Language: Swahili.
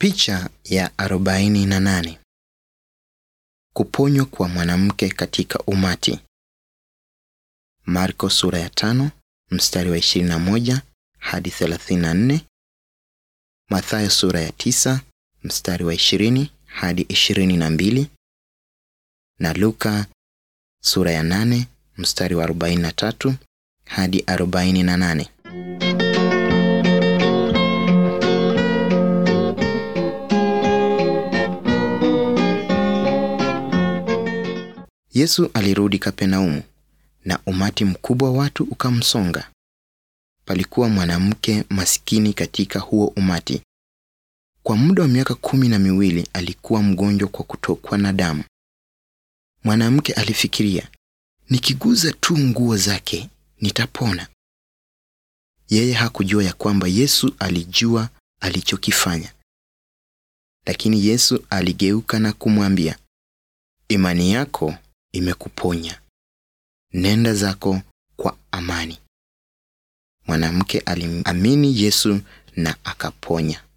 Picha ya arobaini na nane. Kuponywa kwa mwanamke katika umati. Marko sura ya tano mstari wa 21 hadi 34. Mathayo sura ya tisa mstari wa 20 hadi 22 na Luka sura ya 8 mstari wa 43 hadi 48. Yesu alirudi Kapenaumu na umati mkubwa wa watu ukamsonga. Palikuwa mwanamke masikini katika huo umati. Kwa muda wa miaka kumi na miwili alikuwa mgonjwa kwa kutokwa na damu. Mwanamke alifikiria, nikiguza tu nguo zake nitapona. Yeye hakujua ya kwamba Yesu alijua alichokifanya. Lakini Yesu aligeuka na kumwambia, imani yako imekuponya. Nenda zako kwa amani. Mwanamke alimamini Yesu na akaponya.